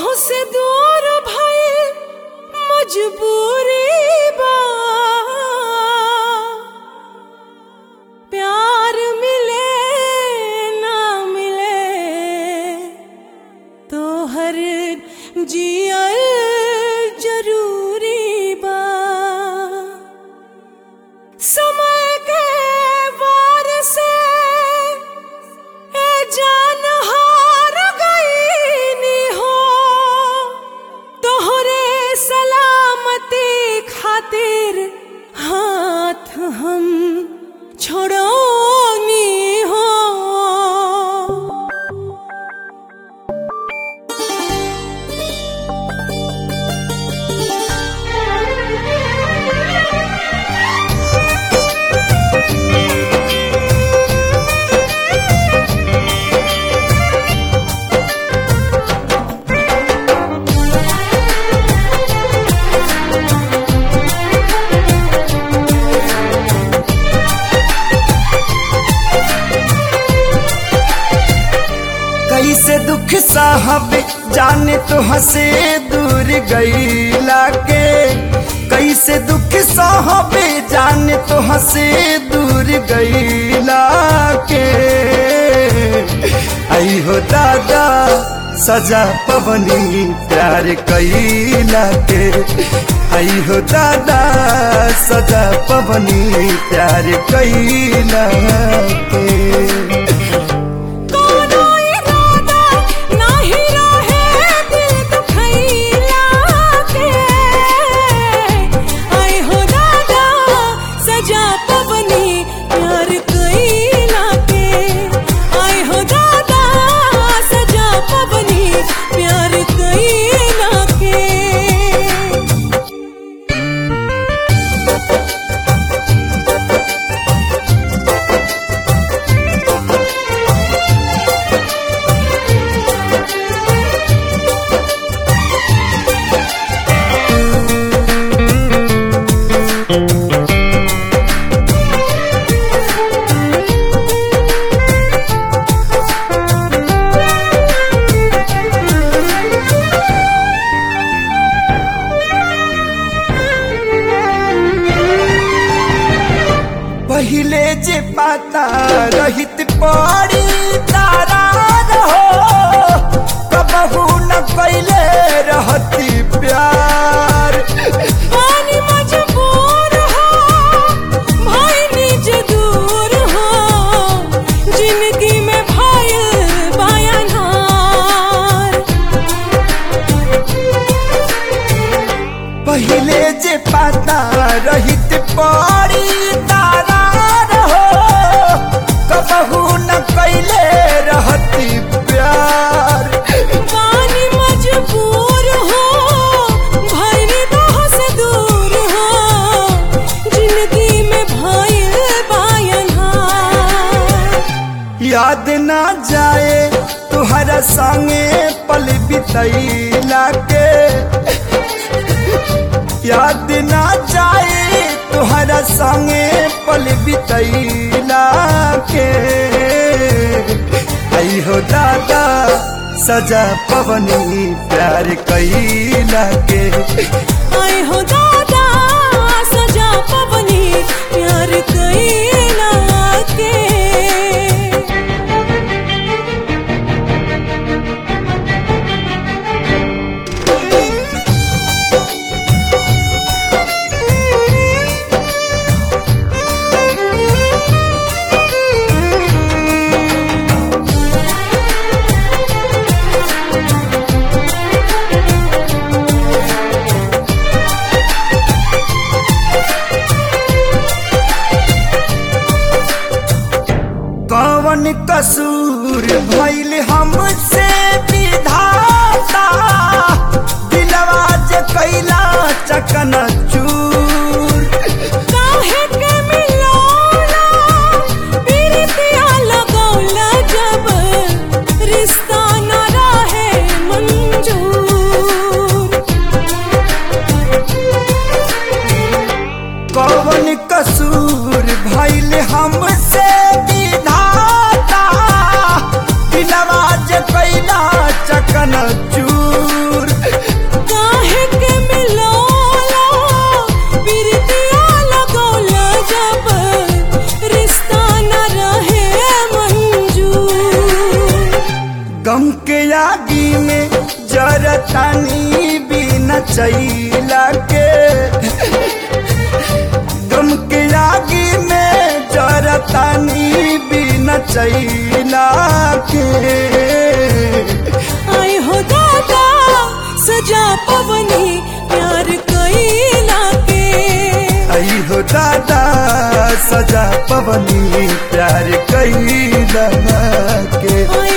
से दूर भइल मजबूरी बा प्यार मिले ना मिले तो हर जियल जरूरी बा समय के वार से ए जान हार गईनी हो तोहरे सलामती खातिर हाथ हम छोड़ोनी हो कैसे दुख साहब जाने तो हंसे दूर गईला के कैसे दुख साहब जाने तो हंसे दूर गईला के आई हो दादा सजा पवनी प्यार कैला के आई हो दादा सजा पवनी प्यार कैला के कोनो इरादा नाही रहे दिल दुखैला के आई हो दादा सजा पवनी प्यार कैला के आई हो दादा सजा पवनी प्यार कैला के पहिले जे पाता रहित पड़ी तारा रहो कबहू न कैले रहती प्यार पानी मजबूर हो भाई निज दूर हो जिंदगी में भाई बायनहार पहिले जे पाता रहित पड़ी तारा रहो कबहू न कैले रहती प्यार पानी मजबूर हो भाई निगाह से दूर हो जिंदगी में भाई बायनहार याद ना जाए तुहरा संगे पल बितैला के याद ना जाए तुहरा संगे पल बितैला के आई हो दादा सजा पवनी प्यार कैला के आई हो दादा सजा पवनी प्यार कैला के कौन कसूर भइल हमसे विधाता दिलवा जे कैला चकन चूर काहे के मिलौला पीरतिया लगौला जब रिश्ता न रहे मंजूर कौन कसूर भइल हमसे विधाता दिलवा जे कैला चकन चूर गम के आगी में जरतानी बिना चैला के गम के आगी में जरतानी बिना चैला के आए हो दादा सजा पवनी प्यार कैला के आई हो दादा सजा पवनी प्यार कैला के आए